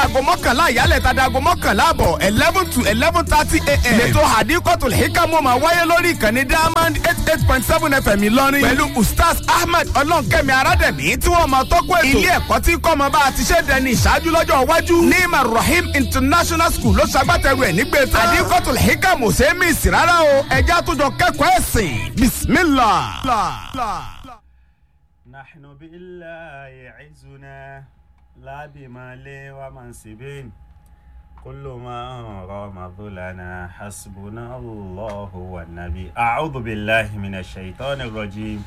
aago mọ́kànlá ìyálẹ̀ tàdá aago mọ́kànlá àbọ̀ eleven to eleven thirty a.m. lẹ́tọ̀ hadikotul hikamu máa wáyé lórí ìkànnì diamond eight eight point seven fm ìlọrin pẹ̀lú ustaz ahmed ọlọ́nkẹ́mi arádẹ̀mí tí wọ́n máa tọ́kọ̀ ètò ilé ẹ̀kọ́ tí kọ́ ọmọ bá a ti ṣe dẹni ìṣáájú lọ́jọ́ iwájú nima rahim international school ló ṣagbátẹrù ẹ̀ nígbè tán hadikotul hikamu ṣe é mí sí rárá o ẹja àtúnjọ kẹ́kọ̀ọ́ ẹ̀sìn bismillah. نحن بالله عزنا لا بمال ومنصب كل ما رام ظلنا حسبنا الله والنبي أعوذ بالله من الشيطان الرجيم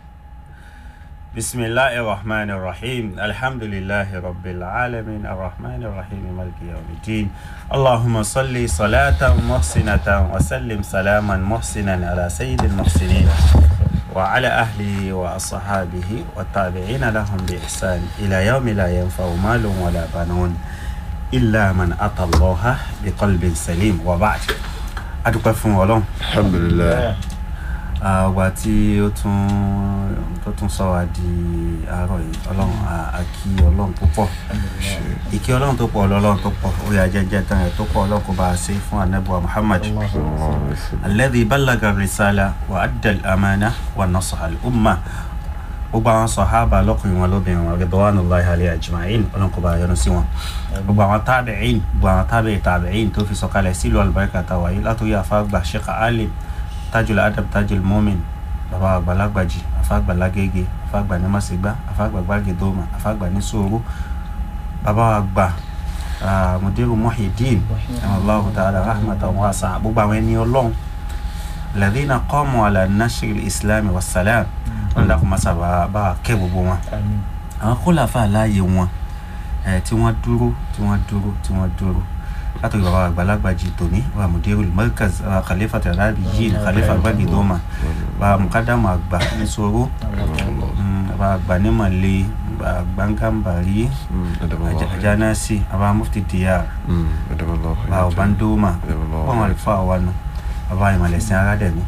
بسم الله الرحمن الرحيم الحمد لله رب العالمين الرحمن الرحيم مالك يوم الدين اللهم صل صلاة محسنة وسلم سلاما محسنا على سيد المحسنين وعلى أهله وأصحابه والتابعين لهم بإحسان إلى يوم لا ينفع مال ولا بنون إلا من أتى الله بقلب سليم وبعد adúpẹ́ fún ọlọ́run alhamdulilayi àwa tí ó tún tó tún sọ wá di àárọ̀ yìí ọlọ́run a- a kí ọlọ́run púpọ̀ ìkí ọlọ́run tó pọ̀ ọlọ́run tó pọ̀ ó yà jẹ́jẹ́ tán ẹ̀ tó pọ̀ ọlọ́run kó bá a ṣe fún anabuwa muhammad alladhi ballaga risala wa adda al-amana wa nasaha al-umma gbogbo àwọn sọ̀hábà lọ́kùnrin wọn lóbìnrin wọn ridwanullahi alayhi ajma'in ọlọ́run kó bá a yọ́nú sí wọn gbogbo àwọn tábìín gbogbo àwọn tábìí tábìín tó fi sọ̀kalẹ̀ sílùú alùbáríkà tàwa yìí látòrí àfàgbà sheikh alim tajul adab tajul mumin baba àgbàlagbàjì àfàgbà lágége àfàgbà ní màsígbà àfàgbà gbàgédómà àfàgbà ní sòrò baba àgbà ah, mudiru muhyiddin allahu ta'ala rahmatan wasa gbogbo àwọn ẹni ọlọ́run ladina qamu ala nashri islam wa salam wọn dàkú masa bá bá kẹ́ gbogbo wọn àwọn kólàfà láàyè wọn ẹ tí wọ́n dúró tí wọ́n dúró tí wọ́n dúró látọ̀rí bàbá àgbàlagbà jì tòní bàbá mudiru markaz bàbá khalifa tarabi yìí khalifa gbàgídọ́mà bàbá mukadamu àgbà nísòro bàbá àgbà nímọ̀lẹ́ bàbá gbàngàmbàrí àjánásì bàbá mufti diyar bàbá ọ̀bándọ́mà wọ́n wà fún àwa nù bàbá ìmọ̀lẹ́sìn aládẹ̀mí.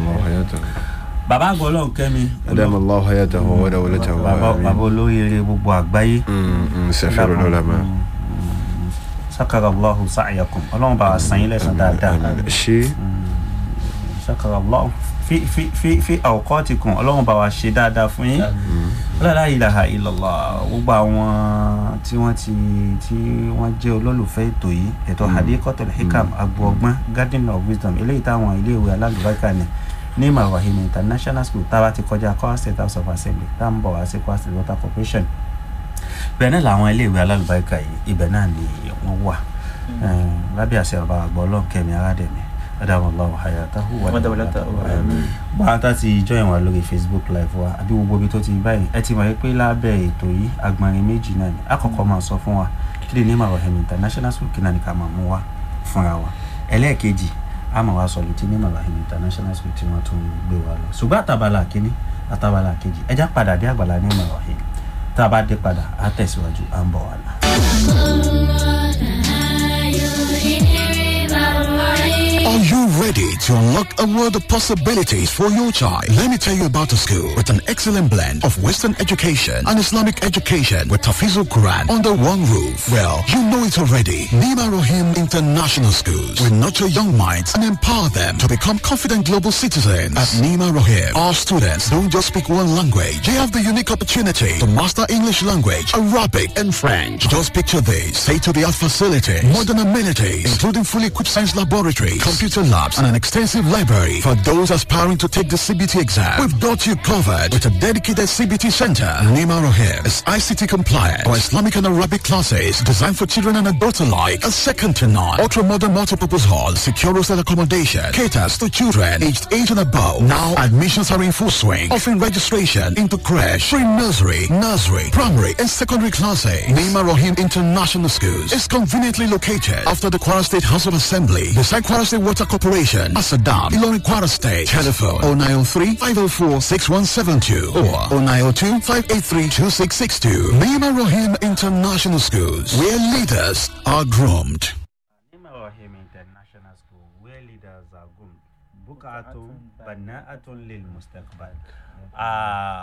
bàbá àgbà ọlọ́run kẹ́mi adamu allah hayatahu wa dawlatahu bàbá bàbá olóyèrè gbogbo àgbáyé. safiru lọ́lọ́mà sakara allahu sa'yakum ọlọ́run bá wa san yín lẹ́sàn dáadáa ṣe sakara allahu fi fi fi fi awqatikum ọlọ́run bá wa ṣe dáadáa fún yín la ilaha illallah gbogbo àwọn tí wọ́n ti tí wọ́n jẹ́ olólùfẹ́ ètò yìí ètò hadikotul hikam agbo ọgbọ́n garden of wisdom eléyìí táwọn iléèwé alálùbáríkà ni ní mawahim international school tá a bá ti kọjá kwara state house of assembly tá a ń bọ̀ wá sí kwara state water corporation bẹ́ẹ̀ náà làwọn iléèwé alálùbáríkà yìí ibẹ̀ náà ni wọ́n wà lábẹ́ àṣẹ ọba àgbọ̀ ọlọ́nkẹ́mi aládẹ̀mí adamu allahu hayatahu wa dawlatahu báwa tá ti join wa lórí facebook live wa àbí gbogbo ibi tó ti báyìí ẹ ti mọ̀ pé lábẹ́ ètò yìí agbọ̀nrin méjì náà ni àkọ́kọ́ máa sọ fún wa kí lè ní màwáhìm international school kí náà ni ká máa mú wa fúnra wa ẹlẹ́ẹ̀kejì a máa wá sọ létí ní màwáhìm international school tí wọ́n tún gbé wa lọ ṣùgbọ́n àtàbàlà kínní àtàbàlà kejì ẹjá padà dé àgbàlá ní màwáhìm tá a bá dé padà á tẹ̀síwájú à ń bọ̀ wá náà. Are you ready to unlock a world of possibilities for your child? Let me tell you about a school with an excellent blend of Western education and Islamic education with Tafizul Quran under one roof. Well, you know it already. Nima Rohim International Schools will nurture young minds and empower them to become confident global citizens. At Nima Rohim, our students don't just speak one language. They have the unique opportunity to master English language, Arabic, and French. Just picture this. State-of-the-art facilities, modern amenities, including fully equipped science laboratories, computer labs, and an extensive library. For those aspiring to take the CBT exam, we've got you covered with a dedicated CBT center. Nima Rohim is ICT compliant for Islamic and Arabic classes designed for children and adults alike. A second to none. Ultra-modern multipurpose hall, secure hostel accommodation, caters to children aged 8 and above. Now admissions are in full swing, offering registration into crash, pre-nursery, nursery, primary, and secondary classes. Nima Rohim International Schools is conveniently located after the Kwara State House of Assembly, beside Kwara State Water Corporation, Asadam, Ilorin Kwara State. Telephone 0903 504 6172 or 0902 583 2662. Nima Rohim International Schools, where leaders are groomed. Nima Rahim International School, where leaders are groomed. Bukatun bana'atun lil mustaqbal. Ah,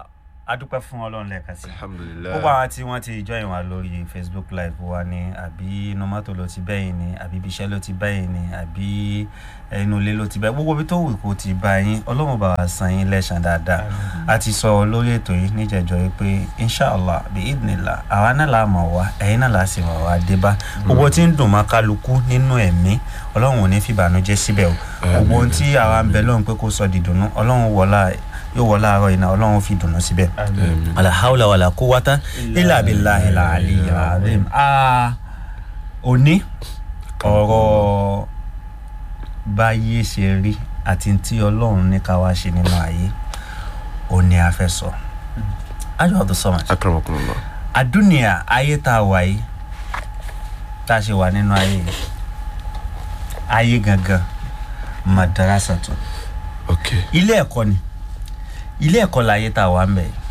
a dúpẹ́ fún ọlọ́run lẹ́ẹ̀kan sí i alhamdulilayi gbogbo àwọn tí wọ́n ti join wa lórí facebook live wa ni àbí inú mọ́tò ló ti bẹ́yìn ni àbí ibi iṣẹ́ ló ti bẹ́yìn ni àbí inú ilé ló ti bẹ́yìn gbogbo ibi tó wù kó ti bá yín ọlọ́run bá wa san yín lẹ́sàn dáadáa a ti sọ lórí ètò yìí níjẹ̀jọ́ yìí pé inshallah bí idinla àwa náà la mọ̀ wá ẹ̀yin náà la sì mọ̀ wá dé bá gbogbo tí ń dùn mọ́ kálukú nínú ẹ̀mí ọlọ́run ò ní fìbànújẹ́ síbẹ̀ o gbogbo ohun tí àwa ń bẹ lọ́run pé kó sọ dìdùnnú ọlọ́run wọlá yóò wọlá àárọ̀ iná ọlọ́run fi dùnnú síbẹ̀ wàlà haúlà wàlà kó wátá ilà abilà ilà àlì yàrá òní ọ̀rọ̀ báyé ṣe rí àti tí ọlọ́run ní ká wá ṣe nínú ayé òní a fẹ́ sọ ayọ̀ ọ̀dọ̀ sọ́mà akramakumullah àdúnìyà ayé tá a wà yìí tá a ṣe wà nínú ayé yìí ayé gangan madarasa tún ok ilé ẹ̀kọ́ ni ilé ẹ̀kọ́ láyé tá a wà ń bẹ̀ yìí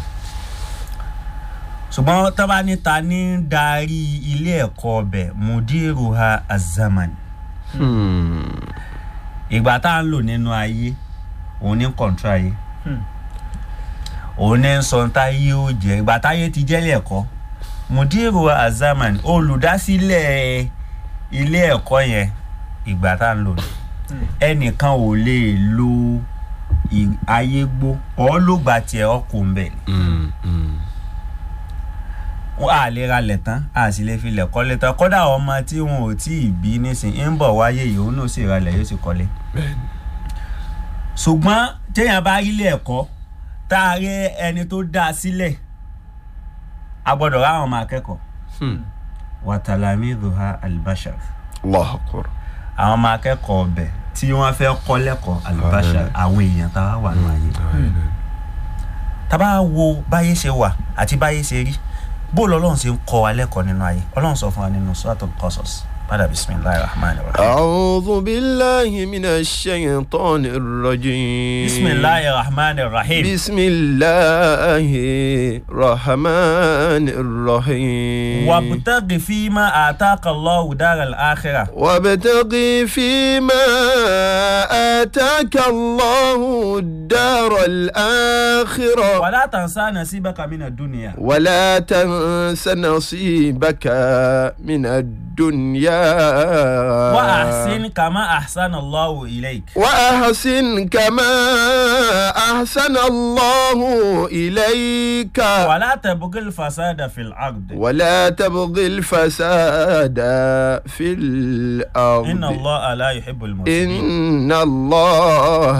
ṣùgbọ́n tó bá ní ta ní darí ilé ẹ̀kọ́ ọbẹ̀ mudiruha azaman Hmm. ìgbà tá à ń lò nínú ayé òun ní kọ̀ǹtró ayé òun ní sọ tá ayé ó jẹ ìgbà táyé ti jẹ́lé ẹ̀kọ́ mudiruha azaman olùdásílẹ̀ ilé ẹ̀kọ́ yẹn ìgbà tá à ń lò ní ẹnìkan ò lè lo ì- ayé gbó ọ́ ló gba tiẹ̀ ọkùnrin bẹ̀ ni Hmm. Hmm. wọn à lè ra lẹ̀ tán a sì lè fi lẹ̀ kọ́lé tán kódà ọmọ tí wọn ò tí ì bí nísìnyí ń bọ̀ wáyé yìí òun náà sì ra lẹ̀ yóò sì kọ́lé. bẹ́ẹ̀ni ṣùgbọ́n téèyàn bá rí ilé ẹ̀kọ́ tá a rí ẹni tó dá a sílẹ̀ a gbọ́dọ̀ ráwọn ọmọ akẹ́kọ̀ọ́ Hmm. wàtàlámì ruha albashar allah akbar àwọn ọmọ akẹ́kọ̀ọ́ ọbẹ̀ tí wọ́n fẹ́ kọ́ lẹ́kọ̀ọ́ albashar àwọn èèyàn tá a wà nù ayé. tá a bá wo báyé ṣe wà àti báyé ṣe rí bó lọ́lọ́run ṣe ń kọ́ wa lẹ́kọ̀ọ́ nínú ayé ọlọ́run sọ fún wa nínú suratul qasas padà bisimilahi rahman rahim. أعوذ بالله من الشيطان الرجيم bisimilahi rahman rahim. بسم الله الرحمن الرحيم wabtaghi fima ataka allahu daral akhirah. وابتغ فيما آتاك الله الدار الآخرة wala tansa nasibaka mina dunya. ولا تنس نصيبك من الدنيا wa ahsin kama ahsana allahu ilayk. وأحسن كما أحسن الله إليك wala tabghil fasada fil ard. ولا تبغ الفساد في الأرض inna allaha la yuhibbul mufsidin. إن الله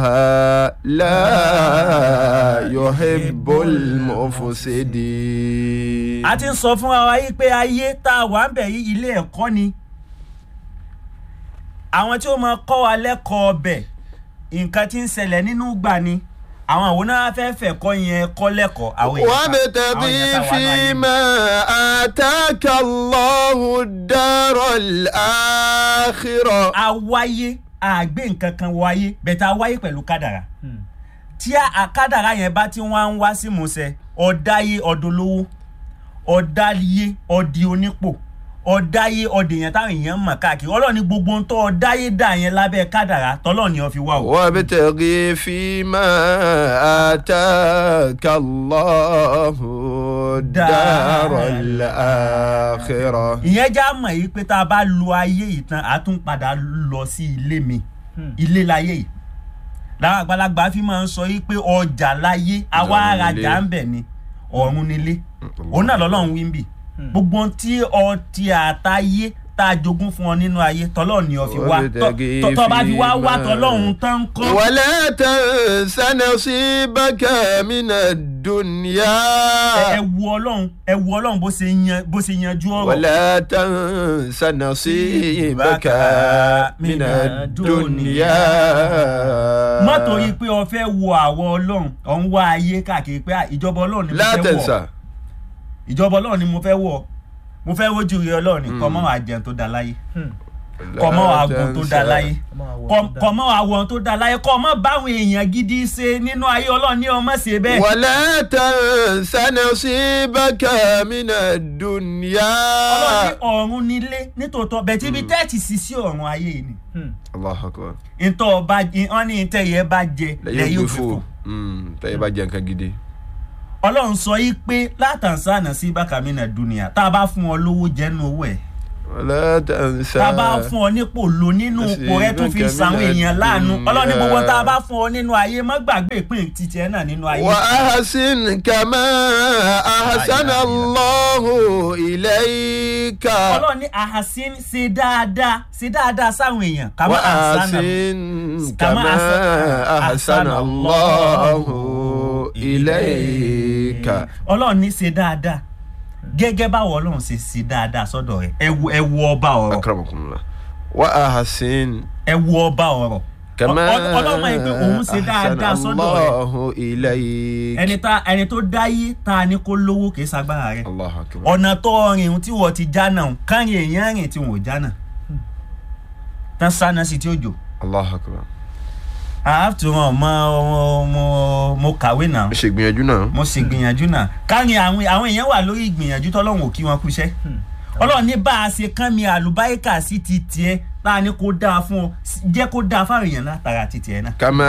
لا يحب المفسدين a ti ń sọ fún wa yìí pé ayé tá a wà ń bẹ̀ yí ilé ẹ̀kọ́ ni àwọn tí ó máa kọ́ wa lẹ́kọ̀ọ́ ọbẹ̀ nǹkan tí ń ṣẹlẹ̀ nínú gbà ni àwọn àwọn náà fẹ́ fẹ́ kọ́ yẹn kọ́ lẹ́kọ̀ọ́ àwọn èèyàn tá- àwọn وابتغي èèyàn tá wà nínú ayé. فيما آتاك الله الدار الآخرة àwáyé àgbé nǹkan kan wáyé bẹ̀tẹ̀ àwáyé pẹ̀lú kádàrà tí a- a- kádàrà yẹn bá ti wá ń wá sí musẹ ọ̀dáyé ọ̀dọ́lówó ọ̀dáyé ọ̀dì onípò ọ̀dáyé ọ̀dèyàn táwọn èèyàn mọ̀ káàkiri ọlọ́ọ̀ni gbogbo ń tọ́ ọ̀dáyé dà yẹn lábẹ́ kádàrà tọ́lọ́ọ̀ni ọ fi wá o. وابتغي فيما آتاك الله الدار الآخرة ìyẹn já mọ̀ yìí pé tá a bá lo ayé yìí tán a tún padà lọ sí ilé mi ilé láyé yìí làwọn àgbàlagbà fi máa ń sọ yìí pé ọjà láyé àwa Ọ̀run arajà nílé. ń bẹ̀ ni ọ̀run nílé òun náà lọ́lọ́run wí ń bì gbogbo ohun tí ọtí àtayé tá a jogún fún ọ nínú ayé tọ́lọ́run ni ọ fi wá Tọ́- tọ́ tọ́ bá fi wá wá tọ́lọ́run tán ń kọ́. ولا تنس نصيبك من الدنيا ẹ wu ọlọ́run ẹ wu ọlọ́run bó ṣe yan bó ṣe yanjú ọ̀rọ̀. ولا تنس نصيبك من الدنيا má torí pé o fẹ́ wo àwọ̀ ọlọ́run ọ̀ ń wá ayé káàkiri pé ah, ìjọba ọlọ́run ni mo لا fẹ́ wọ̀ تنسى ìjọba ọlọ́run ni mo fẹ́ wọ̀ mo fẹ́ wojú rí ọlọ́run ni kọ́ mọ́ wàá jẹun tó da láyé kọ́ mọ́ wàá gun tó da láyé kọ́- kọ́ mọ́ wàá wọ̀ tó da láyé kọ́ mọ́ báwọn èèyàn gidi ṣe nínú ayé ọlọ́run ní ọmọ ṣe bẹ́ẹ̀. ولا تنس نصيبك من الدنيا ọlọ́run ní ọ̀run nílé nítòótọ́ bẹ̀ tí ibi tẹ́ẹ̀tì sì sí ọ̀run ayé ni الله أكبر ntọ́ ọba wọn ní ntẹ́yẹ bá jẹ lẹ́yìn lẹ́yìn ògbé fò òfìfò tẹ́yẹ bá jẹ nǹkan gidi ọlọ́run sọ yí pé látàǹsánà sí bákàmínà dúnìyà tá a bá fún ọ lówó jẹ́nu owó ẹ̀ ولا تنسى tá a bá fún ọ nípò lò nínú ipò rẹ tó fi sàwọn èèyàn láàánú ọlọ́run ní gbogbo tá a bá fún ọ nínú ayé má gbàgbé ìpín títí ẹ náà nínú ayé. وأحسن كما أحسن الله إليك ọlọ́run ní ahasin ṣe dáadáa ṣe dáadáa sáwọn èèyàn kàmá àṣánà وأحسن كما كما أحسن- أحسن الله إليك ọlọ́run ní ṣe dáadáa gẹ́gẹ́ báwo ọlọ́run ṣe ṣe dáadáa sọ́dọ̀ rẹ̀ ẹ wo ẹ wo ọba ọ̀rọ̀ أكرمكم الله وأحسن ẹ wo ọba ọ̀rọ̀ كما Ọ- ọ- ọlọ́run mọ̀ pé òun ṣe dáadáa أحسن sọ́dọ̀ rẹ̀ الله إليك ẹni tá ẹni tó dáyé tá a ní kó lówó kì í ṣagbára rẹ̀ الله أكبر ọ̀nà tó rìn tí wọ́n ti já náà káyìn èèyàn rìn tí wọ́n ò já náà tán sáná sí tí ó jò الله أكبر àáfù wọn mo mo mo kàwé náà ṣe gbìyànjú náà mo sì gbìyànjú náà káyìn àwọn àwọn èèyàn wà lórí ìgbìyànjú tọ́lọ́run ò kí wọn kúṣẹ́ ọlọ́run ní bá a ṣe kán mi àlùbáríkà sí ti tiẹ̀ tá a ní kó dáa fún ọ jẹ́ kó dáa fáwọn èèyàn látara ti tiẹ̀ náà. كما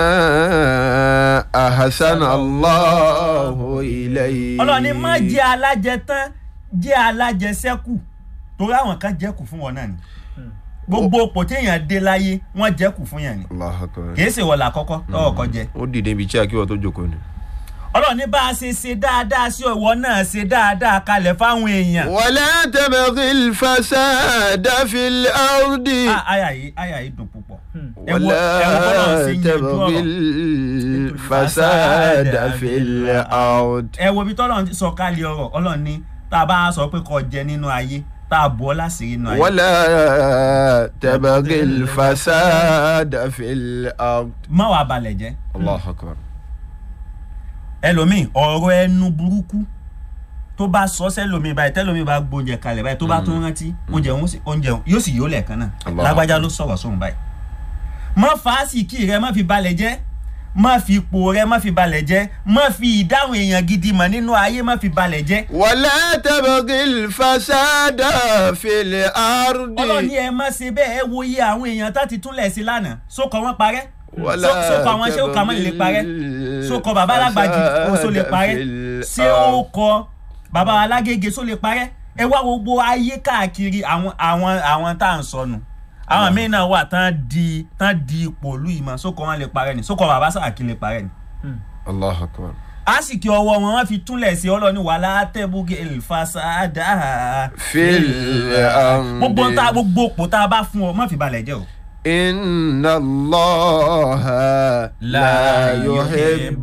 أحسن الله إليك ọlọ́run ní má jẹ́ alájẹ tán jẹ́ alájẹ sẹ́kù torí àwọn kan jẹ́kù fún wọn náà ni gbogbo òpò téèyàn dé láyé wọ́n jẹ́kù fún yàn ni الله أكبر kìí ṣe wọ̀là àkọ́kọ́ tọ́wọ́ kọ́ jẹ. ó dìde ibi tí akíwọ́ tó jókòó ni. ọlọ́run ní bá a ṣe ṣe dáadáa sí ìwọ náà ṣe dáadáa kalẹ̀ fáwọn èèyàn. ولا تبغي الفساد في الأرض Ah, àyà yìí àyà yìí dùn púpọ̀. ẹ wo ẹ wo bọ́lá ولا ṣe ń yanjú تبغي ọ̀rọ̀. الفساد في الأرض ẹ wo ibi tọ́lọ́run ti sọ kálí ọ̀rọ̀ ọlọ́run ní tá a bá sọ pé kó jẹ nínú ayé tá a bọ́ láṣìírí nínú ayé. ولا تبغي الفساد في الأرض má wàá balẹ̀ jẹ́ الله أكبر ẹlòmíì ọ̀rọ̀ ẹnu burúkú tó bá sọ sẹ́lòmíì báyìí tẹ́lòmíì bá gbóúnjẹ kalẹ̀ báyìí tó bá tún rántí oúnjẹ òun sì- oúnjẹ òun yóò sì yóò lẹ̀kan náà Allah. lágbájá ló sọ̀rọ̀ sóhun báyìí. má fàásìkì rẹ má fi balẹ̀ jẹ́ má fi ipò rẹ má fi balẹ̀ jẹ́ má fi ìdáhùn èèyàn gidi mọ̀ nínú ayé má fi balẹ̀ jẹ́. ولا تبغي الفساد في الأرض ọlọ́ni ẹ má ṣe bẹ́ẹ̀ ẹ wo iye àwọn èèyàn tá ti túnlẹ̀ sí lánàá sókọ̀ wọn parẹ́ ولا Só- sókọ̀ àwọn ṣé ó kà mọ́ lè parẹ́ sókọ̀ bàbá alágbàjì oṣó lè parẹ́ ṣé ó kọ bàbá alágége ṣó lè parẹ́ ẹ wá gbogbo ayé káàkiri àwọn àwọn àwọn tá à ń sọnù àwọn míín náà wà tán di tán di ipò ìlú yìí mọ́ sókọ̀ wọn lè parẹ́ ni sókọ̀ bàbá sàkí lè parẹ́ ni الله أكبر àsìkò ọwọ́ wọn wọ́n fi túnlẹ̀ sí ọlọ́ni wàhálà tẹ́bùgì ìfàsádà في الأرض gbogbo tá gbogbo òpó tá a bá fún ọ má fi balẹ̀ jẹ́ o. إن الله لا يحب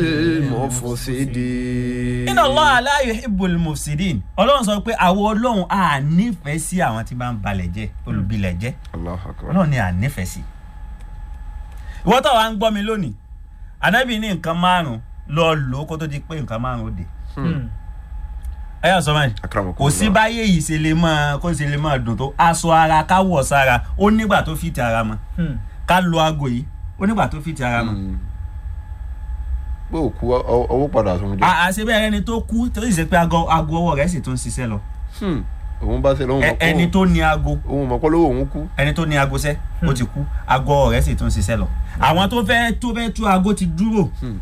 المفسدين iná Allah la yuhibbul mufsidin ọlọ́run sọ pé àwọn ọlọ́run à nífẹ̀ẹ́ sí àwọn tí bá ń balẹ̀ jẹ́ olùbilẹ̀ jẹ́ الله أكبر ọlọ́run ni à nífẹ̀ẹ́ sí. ìwọ tó wàá ń gbọ́ mi lónìí ànábì ní nǹkan márùn-ún lọ lò ó kó tó di pé nǹkan márùn-ún ó dé. ẹ yà sọ báyìí أكرمكم kò sí الله. báyé yìí ṣe lè máa kó ṣe lè máa dùn tó aṣọ ara ká wọ̀ sára ó nígbà tó fìtì ara mọ́ ká lo aago yìí ó nígbà tó fìtì ara mọ́. Mm. pé òkú ọ- ọwọ́ padà tó ń jẹ. À- àṣebẹ́ ẹni tó kú tó sì ṣe pé aago aago ọwọ́ rẹ̀ sì tún ṣiṣẹ́ lọ Hmm. òun bá ṣe lóhun Ẹ- ẹni tó ní aago òun mọ̀ kọ́ lówó òun kú. ẹni tó ní aago sẹ́ ó ti kú aago ọwọ́ rẹ̀ sì tún ṣiṣẹ́ lọ àwọn tó fẹ́ tó fẹ́ tú aago ti dúró. Hmm.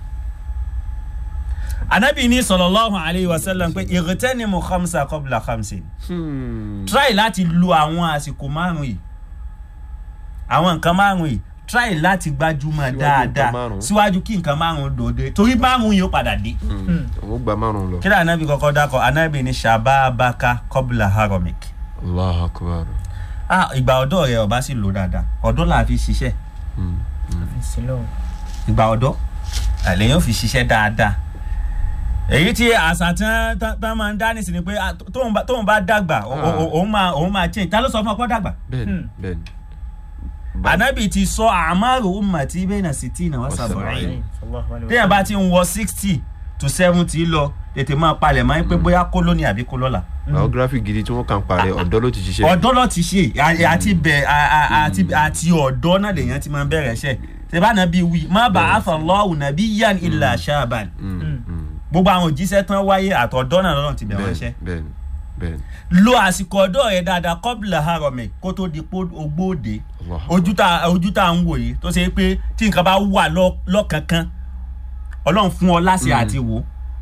anabi ní sallallahu alayhi wa sallam pé ightanimu khamsa qabla khamsin Hmm. try láti lu àwọn àsìkò márùn yìí àwọn nǹkan márùn yìí try láti gbájúmọ̀ Síwájú dáadáa nǹkan márùn-ún. síwájú kí nǹkan márùn dòde torí márùn yìí ó padà dé. Hmm. òun gba márùn lọ. kí ló anabi kọ́kọ́ dákọ̀ anabi ní shababaka qabla haramik. allah akbar. ah ìgbà ọ̀dọ́ rẹ ọba sì lò dáadáa ọ̀dọ́ là á fi ṣiṣẹ́ Hmm. ìgbà ọ̀dọ́ àlẹ́yìn ò fi ṣiṣẹ́ dáadáa èyí tí àṣà tí wọ́n tán- tán máa ń dá nísìnyí pé ah, tóun bá- tóun bá dàgbà o- o- o- òun máa òun máa change ta ló sọ fún ọ pé ó dàgbà. bẹ́ẹ̀ni bẹ́ẹ̀ni. Ba- ànábì ti sọ àmàrò ummati bayna sitina wa sab'in Wasab'in. téèyàn bá ti ń wọ sixty to seventy lọ tètè máa palẹ̀ máa ń pé bóyá kó lónìí àbí kó lọ́la. biography gidi tí wọ́n kàn parẹ́ ọ̀dọ́ ló ti ṣiṣẹ́. ọ̀dọ́ lọ ti ṣe à- àti bẹ̀ à- à- àti àti ọ̀dọ́ náà lèèyàn ti máa ń bẹ̀rẹ̀ ṣẹ̀ tẹ́bá nàbí wí má ba'atha Allahu nabiyyan illa shaban Hmm. Hmm. gbogbo àwọn òjíṣẹ́ tán wáyé àtọ̀dọ́ náà lọ́nà ti bẹ̀ wọ́n ṣẹ́ bẹ́ẹ̀ni bẹ́ẹ̀ni. lo àsìkò ọ̀dọ́ rẹ̀ dáadáa qabla harami kó tó di pé ogbóòde Allah. ojú tá ojú tá à ń wò yìí tó ṣe pé tí nǹkan bá wà lọ- lọ́kànkan ọlọ́run fún ọ láṣẹ àti wò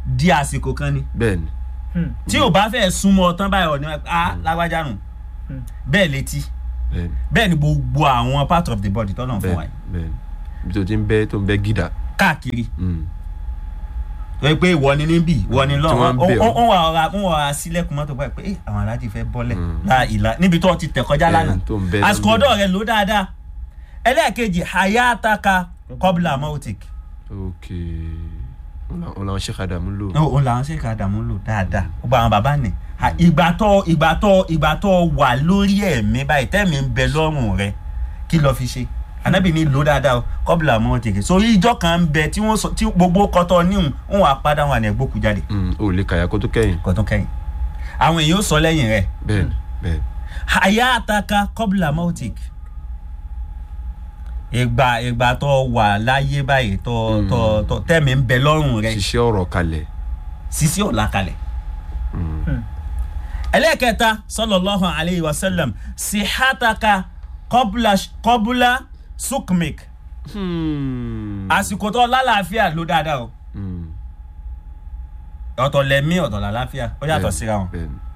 di àsìkò kan ni bẹ́ẹ̀ ni tí ò bá fẹ́ súnmọ́ ọ tán báyìí ọ̀ ní a lágbájá nù bẹ́ẹ̀ létí bẹ́ẹ̀ ni bẹ́ẹ̀ ni gbogbo àwọn part of the body tọ́nà fún wa bẹ́ẹ̀ yìí ni bẹ́ẹ̀ ni ibi tó ti ń bẹ́ tó ń bẹ́ gídà. káàkiri Mm. tó yẹ pé ìwọ ni níbí ìwọ ni Tí lọ́wọ́ wọ́n ń bẹ̀ ọ́. ó wà ọ̀ra ó wà ọ̀ra sílẹ̀kùn mọ́tò báyìí pé "Eh, àwọn aláàjì fẹ́ bọ́lẹ̀ Mm. la ìlà níbi tó ti tẹ̀ kọjá Ẹ̀, lánàá tó ń bẹ́ àsìkò lọ́nbẹ̀. ọ̀dọ́ rẹ̀ ló dáadáa ẹlẹ́ẹ̀kejì hayataka kọ́bùlà mautik ok òun làwọn ṣe kàdà mú lò. òun làwọn ṣe ká dààmú lò dáadáa ó gba àwọn bàbá nì Ha, ìgbà tó ìgbà tó ìgbà tó wà lórí ẹ̀mí báyìí tẹ́mi ń bẹ lọ́rùn rẹ kí lọ fi ṣe anabi ní lò dáadáa o kọ́bùlà mautik so ìjọ kan ń bẹ tí wọ́n sọ tí gbogbo kọ́tọ́ níhùn ń wà padà wà ní ẹgbókù jáde Mm, o lè kàyà kó tó kẹ́yìn. kò tún kẹ́yìn àwọn èèyàn ó sọ lẹ́yìn rẹ̀ bẹ́ẹ̀ ni bẹ́ẹ̀ ni. hayataka kọ́bùlà mautik ìgbà ìgbà tó wà láyé báyìí tó tó tó tẹ́mi ń bẹ lọ́rùn rẹ ṣiṣẹ́ ọ̀rọ̀ kalẹ̀. sisi ọ̀la kalẹ̀ Mm. ẹlẹ́kẹta sallallahu alayhi wa sallam sihataka kọ́bùlà kọ́bùlà sukmik Hmm. àsìkò tó lálàáfíà ló dáadáa o Mm. ọ̀tọ̀ lẹ́mí ọ̀tọ̀ làlàáfíà ó yàtọ̀ Bẹ́ẹ̀ ni, síra wọn bẹ́ẹ̀ ni.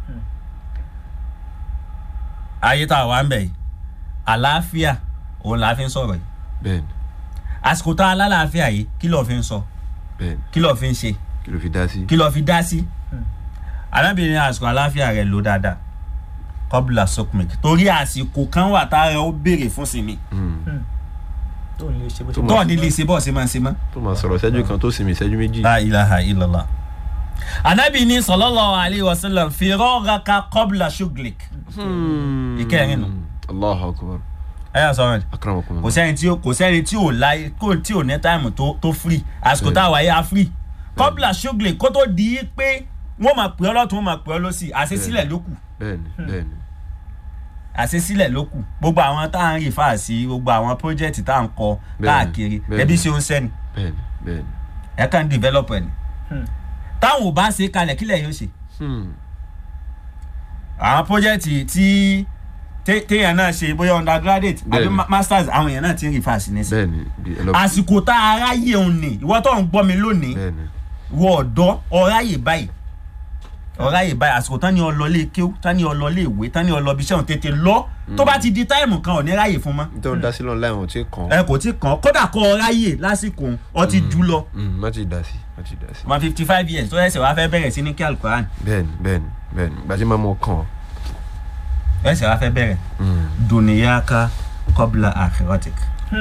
ayé tá a wà ń bẹ̀ yìí àlàáfíà òun là á fi ń sọ̀rọ̀ yìí bẹ́ẹ̀ ni àsìkò tá a lálàáfíà yìí kí lọ́ọ́ fi ń sọ bẹ́ẹ̀ ni kí lọ́ọ́ fi ń ṣe kí ló fi dá sí. kí lọ́ọ́ fi dá sí arábìnrin àsìkò àlàáfíà rẹ̀ ló dáadáa kọ́bùlà sokmek torí àsìkò kan wà tá a rẹ̀ ó béèrè fún sinmi Mm. tó ń lè ṣe bó ṣe Tó tó ní lè ṣe bọ́ọ̀ sí máa ń ṣe mọ́. tó máa sọ̀rọ̀ ìṣẹ́jú kan tó sinmi ìṣẹ́jú méjì. la ilaha illallah anabi ni sallallahu alayhi wa sallam firọ́ọ̀raka kọ́bùlà shuglik Hmm. ìkẹrin nù. Allahu akbar ẹ yà sọ̀rọ̀ ẹ̀ akramakum kò sẹ́ni tí ó kò sẹ́ni tí ò láyé kò tí ò ní táìmù tó tó free àsìkò tá a wáyé a free kọ́bùlà shuglik kó tó di pé wọ́n máa pè ọ́ lọ́tún wọ́n máa pè ọ́ lọ́sì àṣesílẹ̀ ló kù bẹ́ẹ̀ ni bẹ́ẹ̀ ni àṣesílẹ̀ ló kù gbogbo àwọn tá à ń rìfà sí gbogbo àwọn project tá à ń kọ Bẹ́ẹ̀ni, káàkiri bẹ́ẹ̀ni. ẹbí ṣe ń sẹ́ni bẹ́ẹ̀ ni bẹ́ẹ̀ ni. ẹ kàn ń develop ẹ̀ ni Hmm. táwọn ò bá ṣe kalẹ̀ kílẹ̀ yóò ṣe Hmm. àwọn project tí té- téèyàn náà ṣe bóyá undergraduate àbí Bẹ́ẹ̀ni. ma- masters àwọn èèyàn náà ti ń rìfà sí nísìn bẹ́ẹ̀ ni bí ẹ lọ. àsìkò tá a ráyè òun ni ìwọ tó ń gbọ́ mi lónìí bẹ́ẹ̀ ni wọ ọ̀dọ́ ọ̀ráyè báyìí ọ̀ráyè báyìí àsìkò tán ni ọlọ́lé kéw tán ni ọlọ́lé ìwé tán ni ọlọ́bí iṣẹ́ òun tètè lọ tó bá ti di táìmù kan ò ní ráyè fún mọ́ nítorí dá sí lọ́nà láì wọ́n ti kàn. ẹ kò tí kàn kódà kọ́ ọ̀ráyè lásìkò òun, ọ ti jù lọ Mm, má ti dá sí má ti dá sí. one fifty five years tó ẹsẹ̀ wá fẹ́ bẹ̀rẹ̀ sí ní kí alukoran bẹ́ẹ̀ ni bẹ́ẹ̀ ni bẹ́ẹ̀ ni gbàtí máa mọ kàn. ẹsẹ̀ wá fẹ́ bẹ̀rẹ̀ duniyaka kọ́bla akhirotik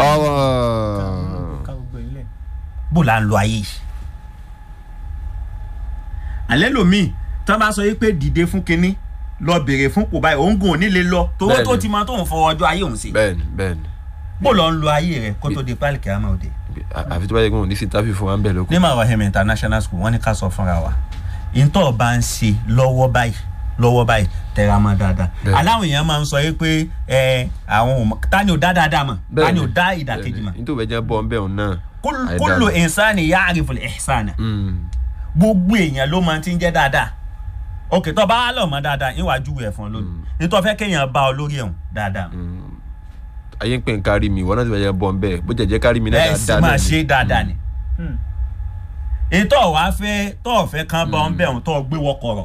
ọ̀rọ̀ ká gbogbo ilé bó la ń lo ayé yìí alẹ́ lomi tí wọ́n bá sọ yìí pé dìde fún kinní lọ béèrè fún kò báyìí òun gùn ò ní lè lọ tówó Bẹ́ẹ̀ni. tó ti mọ tóun fọwọ́ ọjọ́ ayé òun sí bẹ́ẹ̀ ni bẹ́ẹ̀ ni bó lọ ń lo ayé rẹ kó tó di pálí kìámà òde. À- àfi tó bá yẹ kí wọn ò ní sí táfì fún wa ń bẹ̀ lóko. ní Marahim international school wọ́n ní ká sọ fúnra wa ìtọ́ bá ń ṣe lọ́wọ́ báyìí lọ́wọ́ báyìí tẹ̀ra mọ́ dáadáa Bẹ́ẹ̀ni. aláwọ̀ èèyàn máa ń sọ yìí pé ẹ àwọn ò mọ̀ tani ò dá dáadáa mọ̀ tani ò dá ìdàkejì mọ̀ nítorí bẹ́ẹ̀ jẹ́ bọ́ ń bẹ̀ òun náà. Kul- àìdá kullu lọ. insani ya'rifu al-ihsana Mm, gbogbo èèyàn ló máa ti ń jẹ́ dáadáa òkè tó bá wà lọ mọ́ dáadáa ìwájú ẹ̀ fún ọ lónìí nítorí fẹ́ kéèyàn bá ọ lórí ẹ̀hún dáadáa mm. ayé ń pè ń kárí mi ìwọ náà ti bẹ́ẹ̀ jẹ́ bọ́ ń bẹ̀ bó jẹ́ jẹ́ kárí mi náà ẹ̀ sì máa ṣe dáadáa ni Hmm. ètò ọ̀wá fẹ́ tó ọ̀fẹ́ kan bá ọ ń bẹ̀ ọ̀hún tó gbé wọkọ̀rọ̀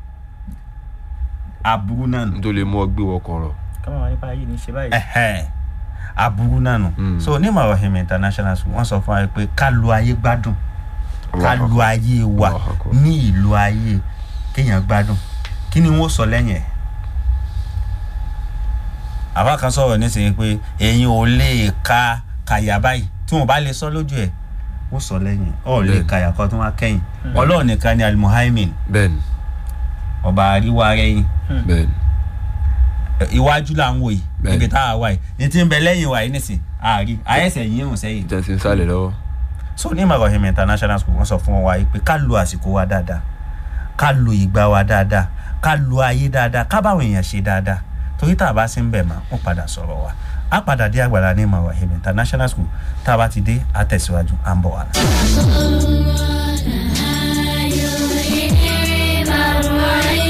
aburú náà nù nítorí mú ọ gbé wọkọ̀ rọ̀. ká máa wà nípa ayé ní ṣe báyìí ẹ̀hẹ́n aburú náà nù Mm. so ní Marahim international school wọ́n sọ fún wa pé ká lo ayé gbádùn ká Allahu lo Akbar. ayé wa Allahu Akbar. ní ìlú ayé kéèyàn gbádùn kí ni wọ́n sọ lẹ́yìn ẹ̀ àbá kan sọ̀rọ̀ nísìnyí pé èyí ò lè ka kàyà báyìí tí wọ́n bá lè sọ lójú ẹ̀ wọ́n sọ lẹ́yìn ọ̀ lè Bẹ́ẹ̀ni. kàyà kan tó wá kẹ́yìn ọlọ́run nìkan ni alimuhaimin bẹ́ẹ̀ ni ọba àríwá rẹ̀yìn bẹ́ẹ̀ ni iwájú là ń wò yìí Bẹ́ẹ̀ni. níbi tá a wà yìí ní tí ń bẹ lẹ́yìn wa yìí nísìn àárí àyẹ̀sẹ̀ yìí ń sẹ́yìn ìjà ti ń sálẹ̀ lọ́wọ́. so ní Marahim international school wọ́n sọ fún wa yìí pé ká lo àsìkò wa dáadáa ká lo ìgbà wa dáadáa ká lo ayé dáadáa ká báwọn èèyàn ṣe dáadáa torí tá a bá sí ń bẹ̀ mọ́ wọ́n padà sọ̀rọ̀ wa á padà dé àgbàlá ní Marahim international school tá a bá ti dé á tẹ̀síwájú à ń bọ̀ wá. orí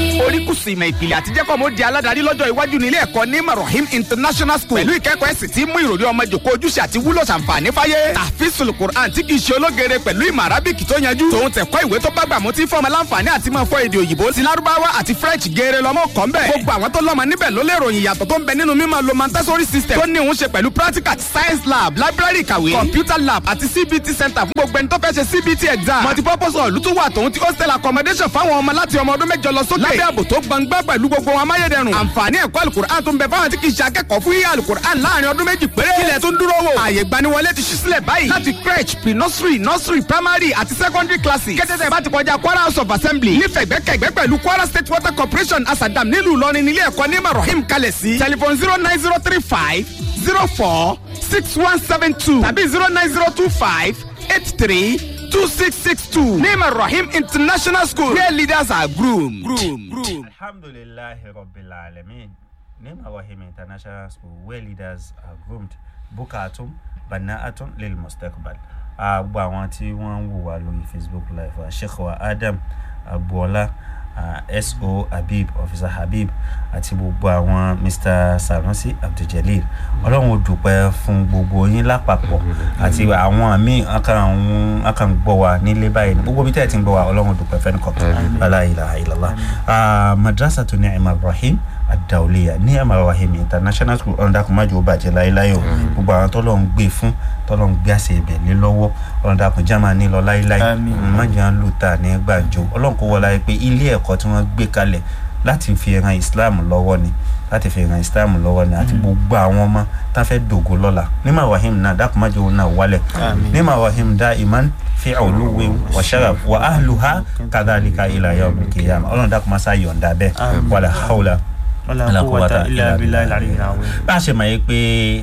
kùsù ìmọ̀ ìpìlẹ̀ àti jẹ́kọ̀ mo di aládàárí lọ́jọ́ iwájú ní ilé ẹ̀kọ́ ní marahim international school pẹ̀lú ìkẹ́kọ̀ọ́ ẹ̀sìn tí mú ìròrí ọmọ jòkó ojúṣe àti wúlò ṣàǹfààní fáyé tàfíìsùl quran tí kì í ṣe ológere pẹ̀lú ìmọ̀ arábìkì tó yanjú tòun tẹ̀kọ́ ìwé tó bá gbà mú tí fọ́ọ̀mù láǹfààní àti máa fọ èdè òyìnbó ti lárúbáwá àti french geere lọ́mọ kọ́ ń bẹ̀ gbogbo àwọn tó lọ́mọ níbẹ̀ ló lè ròyìn ìyàtọ̀ tó ń bẹ nínú mímọ̀ lo montessori system tó ní òun ṣe pẹ̀lú practical science lab library ìkàwé computer lab àti cbt center fún gbogbo ẹni tó fẹ́ ṣe cbt exam multipurpose hall tún wà tòun ti hostel accommodation fáwọn ọmọ láti ọmọ ọdún mẹ́jọ lọ sókè lábẹ́ ààbò tó gbangba pẹ̀lú gbogbo wọn amáyédẹrùn àǹfààní ẹ̀kọ́ alukur'an tó ń bẹ fáwọn tí kì í ṣe akẹ́kọ̀ọ́ fún yíyá alukur'an láàrin ọdún méjì péré kílẹ̀ tó ń dúró wò ààyè gbaniwọlé ti ṣí sílẹ̀ báyìí láti crèche pre nursery nursery primary àti secondary classes kẹ́tẹ́tẹ́ bá ti kọjá kwara house of assembly nífẹ̀gbẹ́kẹ̀gbẹ́ pẹ̀lú kwara state water corporation asadam nílùú ìlọrin nílé ẹ̀kọ́ ní marahim kalẹ̀ sí telephone zero nine zero three five zero four six one seven two tàbí zero nine zero two five eight three two six six two name rahim international school where leaders are groomed. groomed. groomed. alhamdulilayi rabbil alamin name rahim international school where leaders are groomed bukatun bana'atun lil mustaqbal gbogbo àwọn tí wọ́n ń wò wá lórí facebook live wa sheikh wa adam agboola uh, so habib officer habib àti gbogbo àwọn mr sanusi abduljalil ọlọ́run ò dúpẹ́ fún gbogbo yín lápapọ̀ àti àwọn míì akàn gbọ́ wa nílé báyìí ní gbogbo bí tẹ́ ẹ̀ ti ń gbọ́ wa ọlọ́run ò dúpẹ́ fẹ́ni kọ̀ọ̀kan aláìlà ilàlá madrasa tó ní ẹ̀ma ibrahim adauliya ní ẹ̀ma ibrahim international school ọ̀rọ̀dàkùnmájú ó bàjẹ́ láéláé o gbogbo àwọn tọ́lọ́ ń gbé fún tọ́lọ́ ń gbé àṣẹ ibẹ̀ lé lọ́wọ́ ọ̀rọ̀dàkùn jáma ní lọ láéláé májà ń lù tà ní gbàǹjo ọlọ́run kó wọlé pé ilé ẹ̀kọ́ tí wọ́n gbé kalẹ̀ láti fi ran islam lọ́wọ́ ni láti fi ran islam lọ́wọ́ ni àti gbogbo àwọn ọmọ tá a fẹ́ dògo lọ́la nímọ̀ wahim náà dákùnmájú náà wálẹ̀ nímọ̀ wahim dá iman fi olúwe wa sharaf wa ahluha kadhalika ila yawm al-qiyamah ọlọ́run dákùnmásá yọ̀ǹda bẹ́ẹ̀ wàlà hawla wala quwwata illa billahi al-aliyyil azim. bá a ṣe mọ̀ yìí pé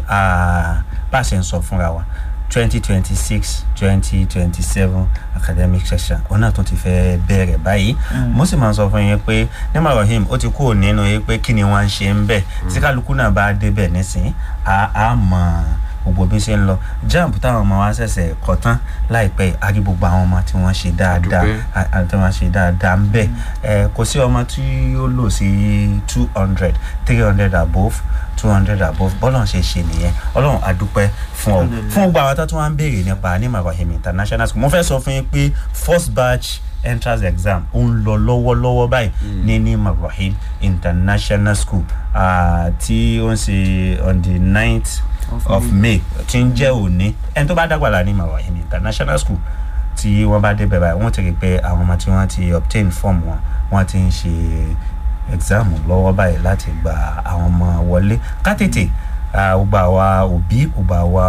bá a ṣe ń sọ fúnra wa twenty twenty six twenty twenty seven academic session òun náà tún ti fẹ́ bẹ̀rẹ̀ báyìí mo sì máa ń sọ fún yín pé nígbà rahim ó ti kúrò nínú yín pé kí ni wọ́n ń ṣe ń bẹ̀ tí kálukú náà bá débẹ̀ nísìnyí a mọ̀ gbogbo bí ṣe ń lọ jamb táwọn ọmọ wa ṣẹ̀ṣẹ̀ kọ́ tán láìpẹ́ a rí gbogbo àwọn ọmọ tí wọ́n ṣe dáadáa tí wọ́n ṣe dáadáa ń bẹ̀ kò sí ọmọ tí ó lò sí two hundred three hundred above two hundred above bọ́lọ̀ ṣe ṣe nìyẹn ọlọ́run àdúpẹ́ fún ọ fún gbogbo àwọn tó tún wá ń béèrè nípa ní marahim international school mo fẹ́ sọ fún yín pé first batch entrance exam ó ń lọ lọ́wọ́lọ́wọ́ báyìí ní ní marahim international school tí ó ń ṣe on the ninth of may tí ń jẹ́ òní ẹni tó bá dàgbàlá ní marahim international school tí wọ́n bá débẹ̀ báyìí wọ́n ti rí i pé àwọn ọmọ tí wọ́n ti obtain form wọn wọ́n ti ń ṣe exam lọ́wọ́ báyìí láti gba àwọn ọmọ wọlé ká tètè gbogbo àwa òbí gbogbo àwa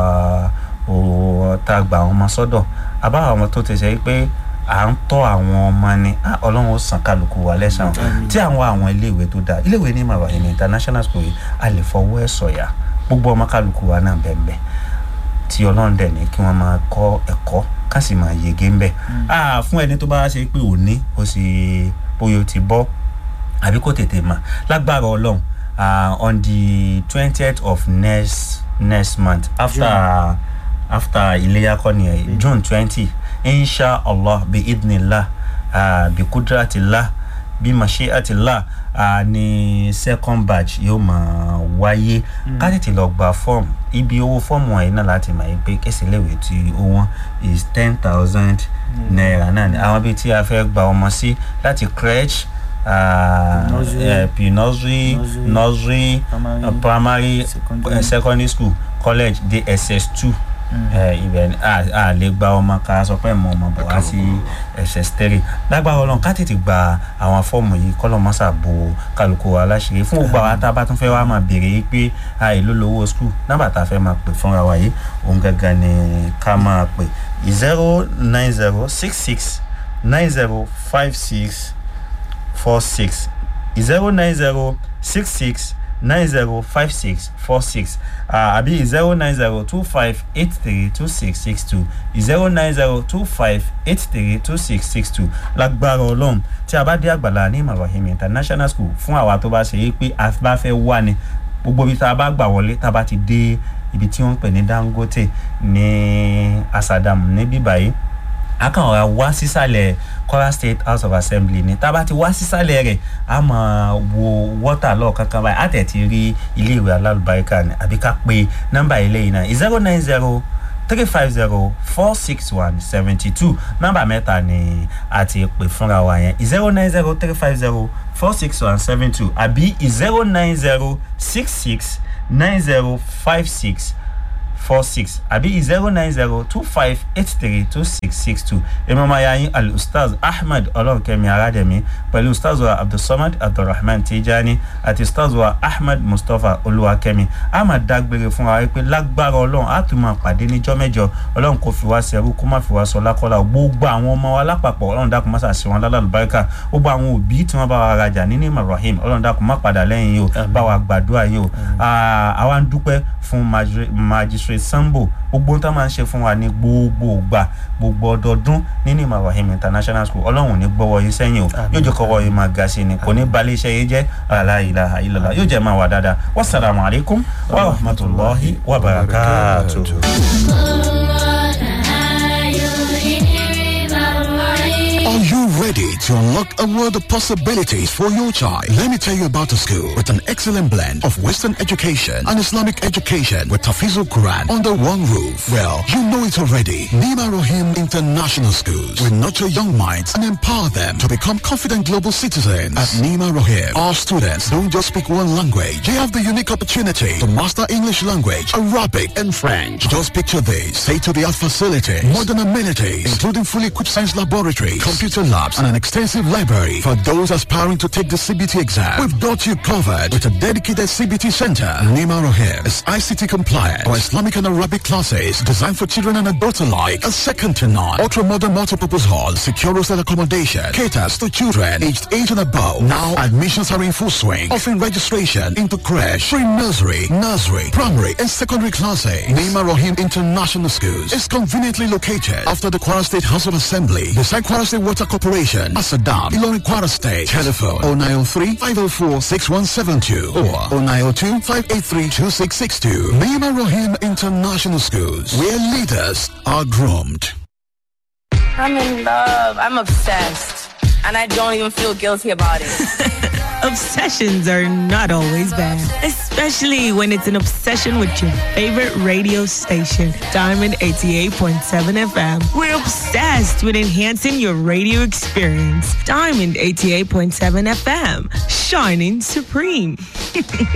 tá a gba àwọn ọmọ sọ́dọ̀ àbá àwọn tó ti ṣe pé à ń tọ́ àwọn ọmọ ni ọlọ́run ó san kálukú wa lẹ́sàn-án tí àwọn àwọn iléèwé tó dáa iléèwé ní màwá ní international school yìí a lè fọwọ́ ẹ̀ sọ̀yà gbogbo ọmọ kálukú wa náà bẹ́ẹ̀ bẹ́ẹ̀ tí ọlọ́run dẹ̀ ní kí wọ́n máa kọ́ ẹ̀kọ́ ká sì máa yege ńbẹ̀ fún ẹni tó bá ṣe pé òní ó sì bóyá ó ti bọ́ àbí kò tètè mà lágbára ọlọ́run on the twentieth of next next month after yeah. after iléyà kọ́ni ẹ̀ june twenty insha allah bi idnillah uh, bi kudratillah bi mashiatillah uh, ní second batch yóò máa wáyé ká tètè lọ gba form ibi owó fọ́ọ̀mù wọ̀nyí náà láti mọ̀ yín pé kẹsìlẹ̀wé tí ó wọ́n is ten thousand naira náà ni àwọn bíi tí a fẹ́ gba ọmọ sí láti crèche pre-nursery nursery primary secondary school college dss two ibẹ̀ a lè gba ọmọ ká sọ pé mo ọmọ bọ̀ wá sí ss three lágbára ọlọ́run ká tètè gba àwọn fọ́ọ̀mù yìí kọ́lọ́mọ́sà bo kálukú wa láṣìírí fún gbogbo àwọn tá a bá tún fẹ́ wá máa béèrè yìí pé àìló lówó skul nọ́mbà tá a fẹ́ máa pè fúnra wa yìí òun gangan ni ká máa pè zero nine zero six six nine zero five six four six zero nine zero six six nine zero five six four six àbí zero nine zero two five eight three two six six two zero nine zero two five eight three two six six two lágbára ọlọ́run tí a bá dé àgbàlá ní marahim international school fún àwa tó bá ṣe é pé a bá fẹ́ wá ni gbogbo ibi tá a bá gbà wọlé tá a bá ti dé ibi tí wọ́n ń pè ní dangote ní asadam ní bíbáyìí a kàn ra wá sísàlẹ̀ kwara state house of assembly ni tá a bá ti wá sísàlẹ̀ rẹ̀ a máa wo wọ́tà lọ́ọ̀ kankan báyìí a tẹ̀ ti rí iléèwé alálùbáríkà ni àbí ká pe nọ́mbà ilé yìí náà zero nine zero three five zero four six one seventy two nọ́mbà mẹ́ta ni a ti pè fúnra wa yẹn zero nine zero three five zero four six one seven two àbí zero nine zero six six nine zero five six four six àbí zero nine zero two five eight three two six six two èmi ọmọ ya yín al-ustaz ahmed ọlọ́run aládẹ̀mí pẹ̀lú ustaz wa abdulsamad abdulrahman tijani àti ustaz wa ahmed mustapha olúwakẹ́mi a máa dágbére fún wa pé lágbára ọlọ́run a tún máa pàdé níjọ́ mẹ́jọ ọlọ́run kò fi wá sẹ́rú kó má fi wá sọ lákọ́lá gbogbo àwọn ọmọ wa lápapọ̀ ọlọ́run dákun má sàṣẹ wọn lálàlùbáríkà gbogbo àwọn òbí tí wọ́n bá wa rajà nínú ibrahim ọlọ́run dákun má padà lẹ́yìn yìí o bá wa gbàdúrà yìí o àwa ń dúpẹ́ fún magistrate sambo gbogbo ohun tó máa ń ṣe fún wa ní gbogbo ìgbà gbogbo ọdọọdún nínú ibrahim international school ọlọ́run ní gbọ́wọ́ yín sẹ́yìn o yóò jẹ́ kọ́wọ́ yín máa ga sí ni kò ní balẹ̀ iṣẹ́ yín jẹ́ aláìláha ìlọ́lá yóò jẹ́ máa wà dáadáa wasalaamu alaykum wa rahmatulahi wa barakatuh. Are you ready to unlock a world of possibilities for your child? Let me tell you about a school with an excellent blend of Western education and Islamic education with Tafizul Quran under one roof. Well, you know it already. Nima Rohim International Schools will nurture young minds and empower them to become confident global citizens. At Nima Rohim, our students don't just speak one language. They have the unique opportunity to master English language, Arabic, and French. Just picture this. State-of-the-art facilities, modern amenities, including fully equipped science laboratories, computer labs, and an extensive library for those aspiring to take the CBT exam. We've got you covered with a dedicated CBT center. Nima Rohim is ICT compliant for Islamic and Arabic classes designed for children and adults alike. A second to none. Ultra-modern multipurpose hall, secure hostel accommodation, caters to children aged 8 and above. Now admissions are in full swing, offering registration into crash, pre-nursery, nursery, primary, and secondary classes. Nima Rohim International Schools is conveniently located after the Kwara State House of Assembly, beside Kwara State Water Corporation, Asadam, Ilorin Kwara State. Telephone 0903 504 6172 or 0902 583 2662. Nima Rohim International Schools, where leaders are groomed. I'm in love. I'm obsessed. And I don't even feel guilty about it. Obsessions are not always bad, especially when it's an obsession with your favorite radio station, Diamond 88.7 FM. We're obsessed with enhancing your radio experience. Diamond 88.7 FM, shining supreme.